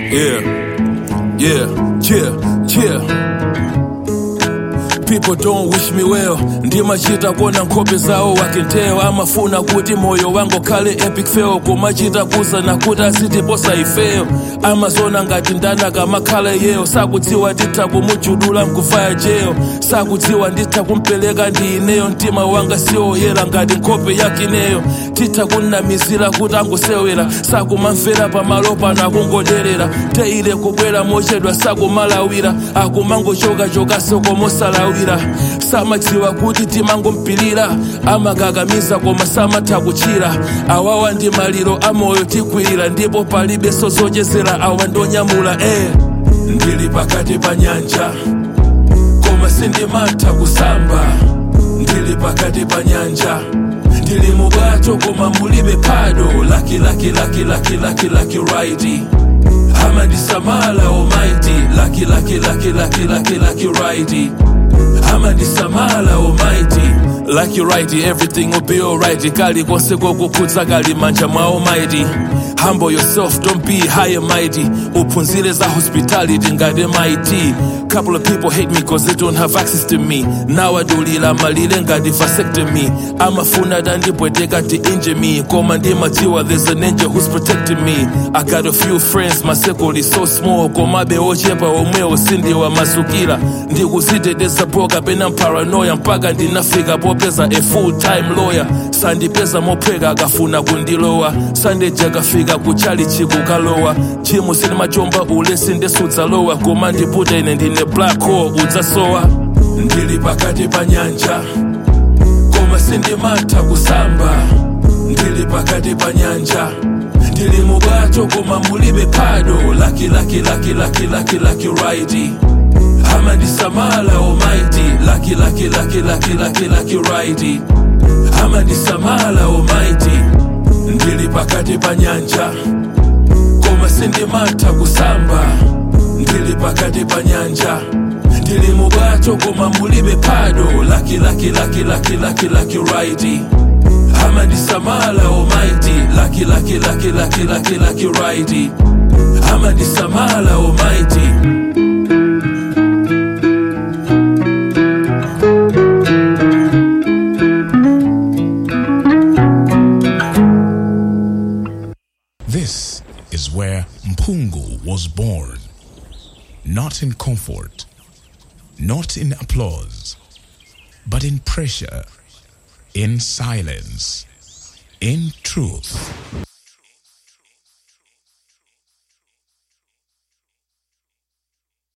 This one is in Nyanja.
Yeah, yeah, yeah, yeah. People don't wish me well ndimachita kuona nkhope zawo wakenteyo amafuna kuti moyo wangu khale epic fail kumachita kuzana kuti asitiposa ifeyo amazona ngati ndanaka makhala yeyo sakudziwa nditha kumujudula mkufaya jeyo sakudziwa nditha kumpereka ndi ineyo mtima wanga siwoyera ngati nkhope yakineyo titha kunnamizira kuti angusewera sakumamvera pamalo pano akungoderera teile kubwera mochedwa sakumalawira akumangochokachokaso komosalawira samadziwa kuti timangompilira amakakamiza koma samatha kuchira awawa ndi maliro amoyo tikwirira ndipo palibenso zochezera awa ndonyamula eh. ndili pakati pa nyanja koma sindimatha kusamba ndili pakati pa nyanja ndili mubwato koma mulibe phado laki laki laki laki laki laki righty amandisamala almighty laki laki laki laki laki laki righty amandisamala almighty like you right everything will be alright kali konse kokukhudza kali manja mwa almighty humble yourself don't be high and mighty uphunzire za hospitality ngati MIT couple of people hate me cause they don't have access to me nawadulila malile ngati vasectomy amafuna tandipweteka ti injure me koma ndimadziwa there's an angel who's protecting me i got a few friends my circle is so small komabe ochepa omwewo sindiwa masukira ndikuziteteza poka pena paranoia mpaka ndinafika popeza a full time lawyer sandipeza mophweka akafuna kundilowa sandeja kafika kuchali chikukalowa chimu sinimachomba ule sindesudzalowa koma ndiputa ine ndine black hole udzasowa ndili pakati pa nyanja koma sindimatha kusamba ndili pakati pa nyanja ndili mubwato koma mulibe phado laki laki laki laki laki laki righty amandisamala almighty laki laki laki laki laki laki righty amandisamala almighty ndili pakati pa nyanja koma sindimatha kusamba ndili pakati pa nyanja ndili mubwato koma mulibe phado laki laki laki laki laki laki righty amandisamala almighty laki laki laki laki laki laki righty amandisamala almighty This is where Mpungu was born. Not in comfort, not in applause, but in pressure, in silence, in truth.